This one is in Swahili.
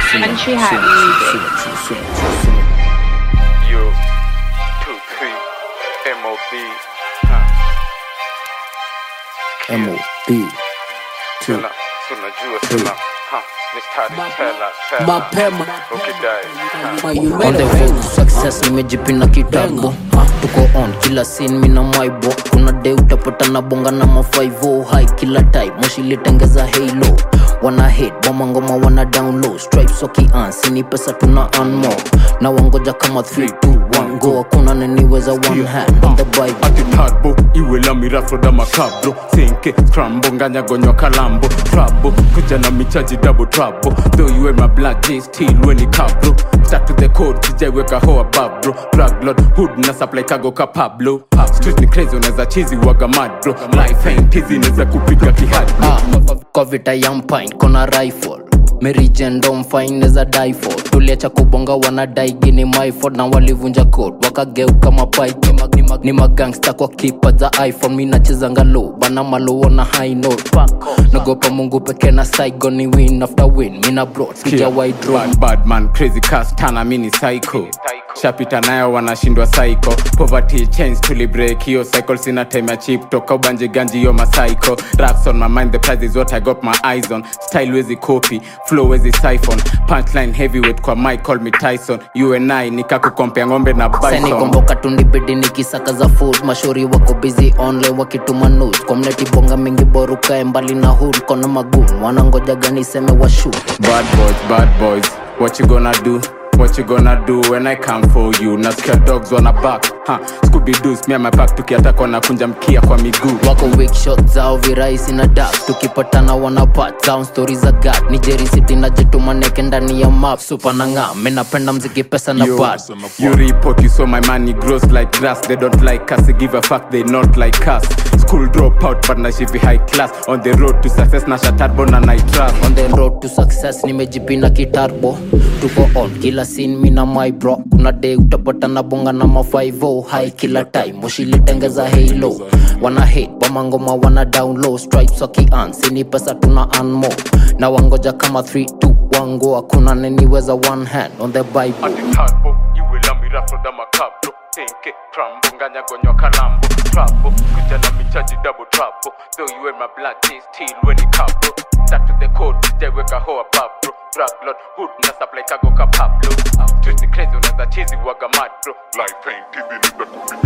Country Hat Music. Yo, two, three, MOB. Huh. MOB. Suna, suna, jua, suna. Huh. Mistari, tela, tela. mapema Ukidai. Huh. Ma, you On made the a road to success nimejipina kitabu Ha, tuko on kila scene mina mwaibo kuna day utapata na bonga na mafaivo hai kila type moshi litengeza halo wana hate boma ngoma wana down low stripes wakiansi ni pesa tuna earn more na wangoja kama 3 2 1 go hakuna naniweza one hand on the bible ati tarbo iwe la mirafoda makabro senke scrambo nganyagonywa kalambo trabo kuja na michaji double trabo though you wear my black jeans still weni kabro start to the code sijaiweka hoa babro drug lord hood na supply kago ka pablo street ni crazy unaweza chizi waga madro life ain't easy naweza kupiga kihadi Ah, kwa vita ya mpine kona rifle merijendomfaineza difo tuliacha kubonga wanadai gini myford na walivunja code wakageuka mapaiki Mag- ni mag- ni magangsta kwa kipa za iphone mi nachezanga low bana maluona high note nagopa mungu peke na saigo ni win after win mina bro sijawai draw bad, bad man crazy cast tana mini psycho shapita nayo wanashindwa psycho poverty change tulibreak hiyo cycle sina time ya chip toka ubanje ganji yo masycho raps on my mind the prize is what i got my eyes on style wezi copy flow wezi siphon punchline heavyweight kwa mic call me tyson you and i nikakukompea ng'ombe na bison senikomboka tundibidi nikisaka za food mashori wako busy online wakituma news kwa mneti bonga mingi borukae mbali na hood kona magun wanangoja gani seme washu Bad boys, bad boys, what you gonna do? What you gonna do when I come for you? Nasikia dogs wanna back, huh? Scooby Doos, me and my pack tukiataka na kunja mkia kwa miguu. wako weak shot zao virahisi na dak tukipatana wanapat down stori za gat nijeri city na jitumaneke ndani ya map supa na ng'a minapenda mziki pesa na Yo, bad you report, you saw my money grows like grass. They don't like us, they give a fuck, they not like us. School drop out, but na shivi high class. On the road to success, na shatarbo na night trust. on the road to success nimejipina kitarbo tuko on kila scene mina my bro kuna day utapata na bonga na mafaivo high kila time moshilitengeza halo wana hate wamangoma wana down low stripes wakiansi ni pesa tuna anmo na wangoja kama 3 2 wango hakuna neniweza one hand on the bible ati tarbo iwe la mirafoda makabro senke trambo nganyagonywa kalambo trabo kuja na michaji double trabo though you wear my black jeans still weni kabro start to the code sijaiweka hoa babro drug lord hood na supply kago ka pablo street ni crazy unaweza chizi waga madro life ain't easy nigga